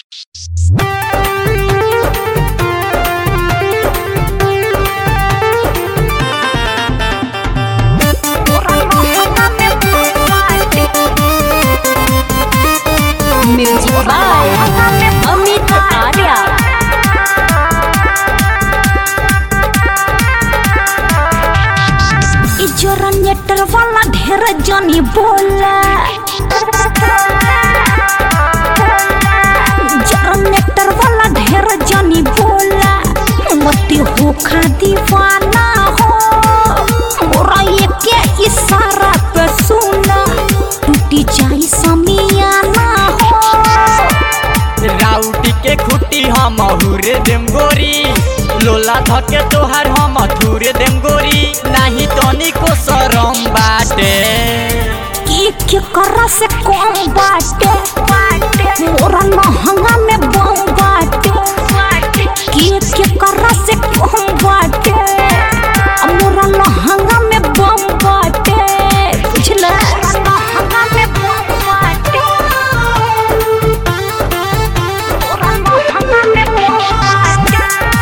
Music by Amit Arya इ generator वाला ढेर जनी बोला जनरेटर वाला ढेर जनी बोला मती हो खा दीवाना हो मोरा ये के इशारा पे सुना टूटी जाई समियाना हो राउटी के खुटी हम हुरे देम गोरी लोला धके तोहार हम थुरे देम गोरी नाही तनी को शरम बाटे एक के करा से कम बाटे मोरा महंगा में बम बाटे एक के करा से कम बाटे मोरा महंगा में बम बाटे बुझला महंगा में बम बाटे मोरा महंगा में बम बाटे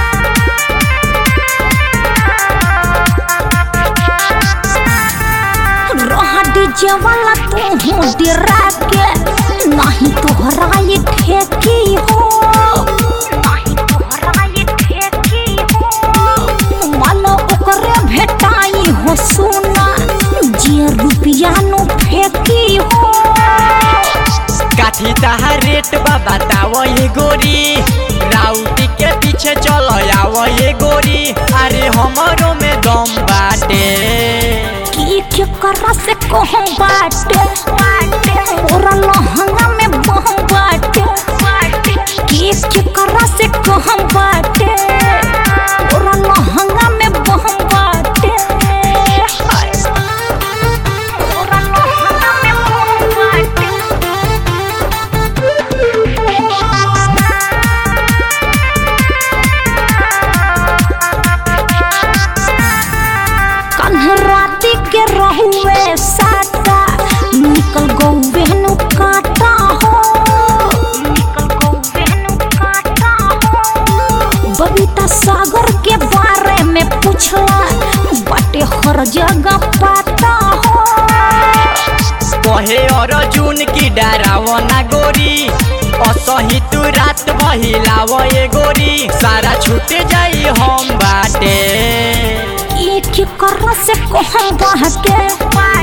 रहा डीजे वाला तू हूँ डिरा के नहीं तोहरा ये ठेकी हो नहीं तोहरा ये ठेकी हो मालो ओकरे भेटाई हो सोना जे रुपया नो फेंकी हो काठी ताहा रेट बा बताव ये गोरी राउटी के पीछे चलो आव ये गोरी अरे हमरो में दम बाटे की के करा से कहूँ बाटे मोरा लहंगा में बहम बाटे की के करा से कहूँ बाटे मोरा लहंगा में बहम बाटे हाय। मोरा लहंगा में बहम बाटे कान्हे राती के रहुए साटा निकल गौवे नु काटा हो निकल गौवे नु काटा हो बबीता सागर के बारे में पूछला बाटे हर जगह पाता हो कहे अर्जुन की डराव ना गोरी असही तू रात बहिलाव ये गोरी सारा छूट जाई हम बाटे एक कर से कहम बहके